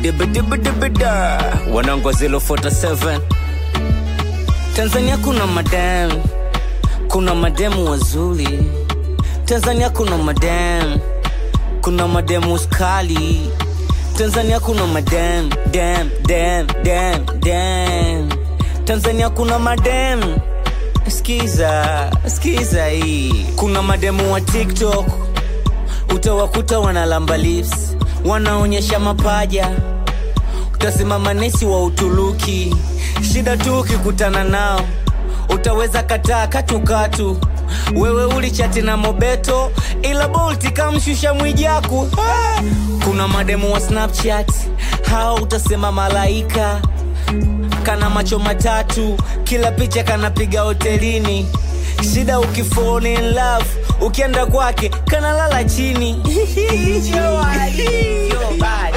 dibidibidibida wanangu wa 047 Tanzania kuna madam, kuna mademu wazuri. Tanzania kuna madam, kuna mademu skali. Tanzania kuna madam, dam, dam, dam, dam. Tanzania kuna madam, skiza, skiza hii. Kuna mademu wa TikTok, utawakuta wanalamba lips, wanaonyesha mapaja utasimama nesi wa Uturuki. Shida tu ukikutana nao, utaweza kataa katukatu. Wewe ulichati na Mobeto, ila Bolt kamshusha Mwijaku. Ah! Kuna mademu wa Snapchat, hao utasema malaika kana macho matatu, kila picha kanapiga hotelini. Shida ukifall in love, ukienda kwake kanalala chini. Yo, Ali, yo, bad.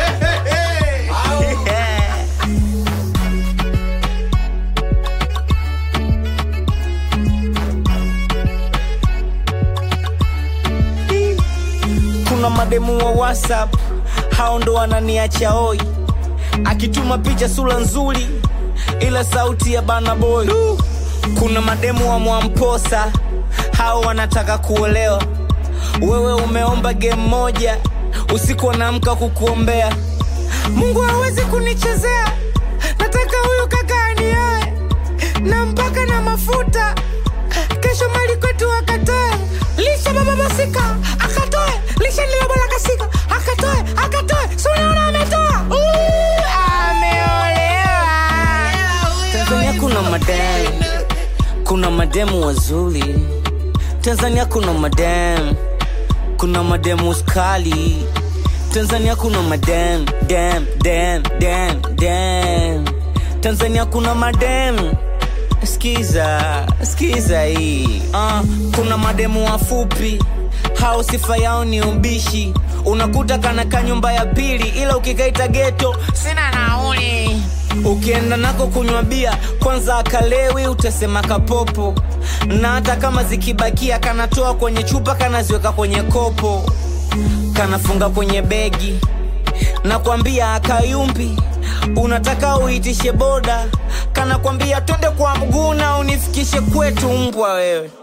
kuna mademu wa whatsapp hao ndo wananiacha oi akituma picha sura nzuri ila sauti ya bana boy kuna mademu wa mwamposa hao wanataka kuolewa wewe umeomba game moja usiku wanaamka kukuombea mungu hawezi kunichezea nataka huyu kaka anioe na mpaka na mafuta kesho mali kwetu akatoe lisha baba masika akatoe lisha lilobola kasika akatoe akatoe sunaona ametoa Uu, ameolewa tanzania kuna madem kuna mademu wazuri tanzania kuna madem kuna mademu skali tanzania kuna madem dem dem dem dem tanzania kuna madem skiza skiza hii uh, kuna mademu wafupi hao sifa yao ni ubishi unakuta kana ka nyumba ya pili ila ukikaita geto sina nauli ukienda nako kunywa bia kwanza akalewi utasema kapopo na hata kama zikibakia kanatoa kwenye chupa kanaziweka kwenye kopo kanafunga kwenye begi nakwambia akayumbi unataka uitishe boda kanakwambia twende kwa mguu na unifikishe kwetu mbwa wewe